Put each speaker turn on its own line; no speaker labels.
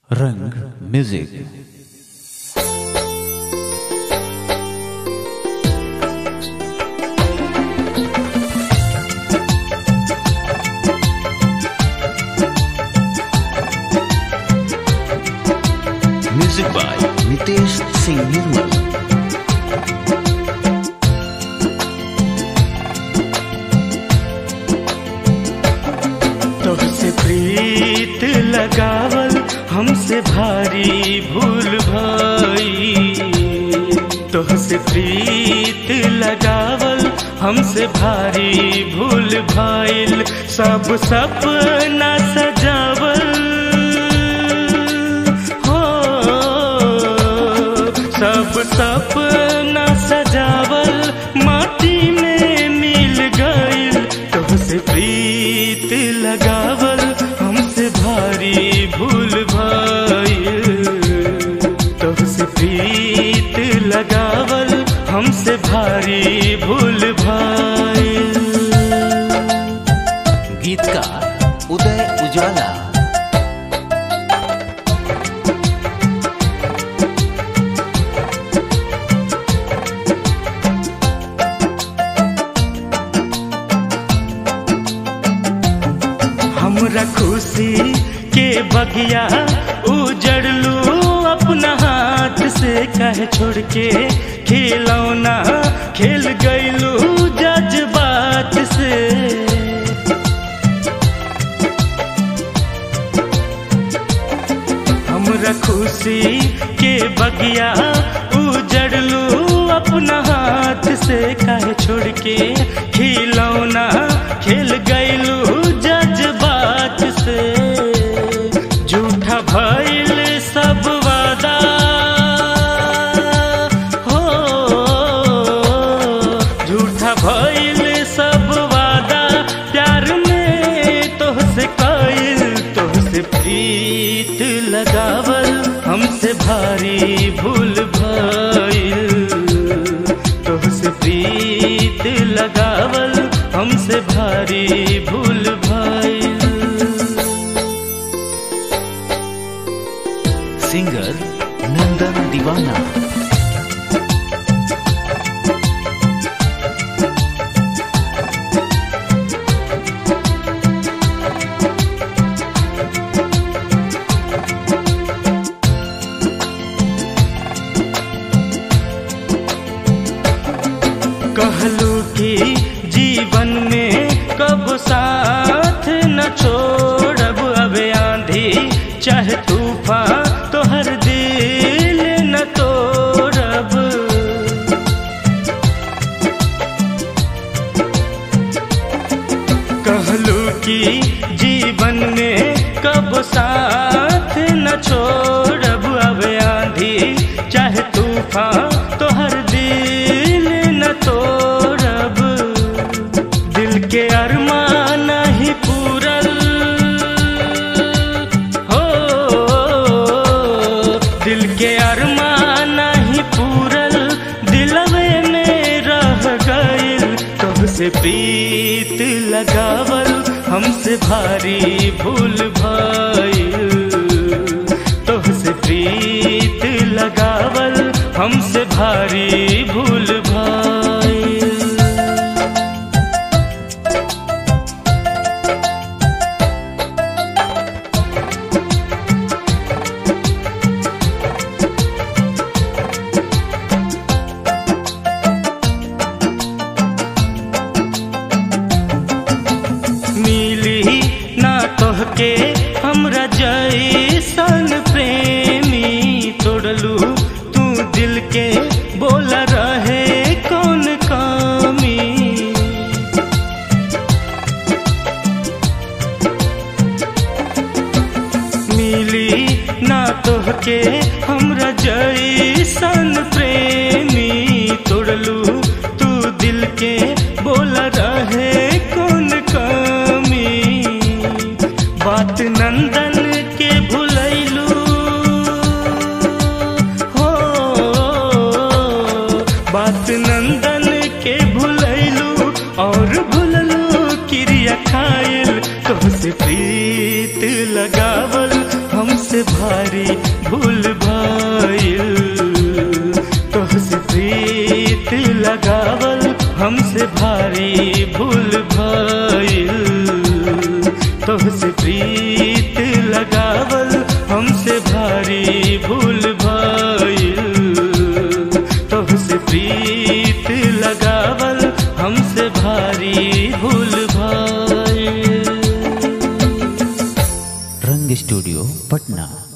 रंग music music by Nitesh Singh Nirmal
तुझसे प्रीत लगावल हमसे भारी भूल भाई तुझसे प्रीत लगावल हमसे भारी भूल भाईल सब सपना सजावल हो सब सपना सजावल माटी में मिल गईल तुझसे प्रीत लगावल हमसे भारी भूल भाईल तुझसे प्रीत लगावल हमसे भारी भूल भाईल
गीतकार उदय उजाला
हमरा खुशी के बगिया उजड़लू अपना हाथ से कह छोड़ के खिलौना खेल गईलू जज्बात से हमरा खुशी के बगिया उजड़लू अपना हाथ से कह छोड़ के खिलौना खेल गईलू जज्बात से झूठा भइल सब वादा हो झूठा भइल सब वादा प्यार में तोहसे कइल तोहसे प्रीत लगावल हमसे भारी भूल भइल तोहसे प्रीत लगावल हमसे भारी भूल भइल
सिंगर नंदन दीवाना
कहलू कि जीवन में कब साथ न छोड़ब अब आंधी चाहे तूफान तोहर दिल न तोड़ब कहलू कि जीवन में कब साथ न छोड़ब अब आंधी चाहे तूफान तोहर दिल न तोड़ब दिल के अरमान नहीं पूरल हो दिल के अरमान नहीं पूरल दिलवे में रह गइल तुमसे प्रीत लगावल हमसे भारी भूल भइल तुमसे प्रीत लगावल हमसे भारी भूल भइल मिली ना तोहके हमरा जैसन प्रेमी तोड़लू तू दिल के बोला रहे कौन कामी मिली ना तोहके हमरा जैसन प्रेमी तोड़लू तू दिल के बोला रहे कौन कमी बात नंदन के भुलैलू हो बात नंदन के भुलैलू और भुललू क्रिया खाइल तुमसे प्रीत लगावल हमसे भारी भारी भूल भइल तोहसे प्रीत लगावल हमसे भारी भूल भइल तोहसे प्रीत लगावल हमसे भारी भूल भइल तोहसे प्रीत लगावल हमसे भारी भूल भइल
रंग स्टूडियो पटना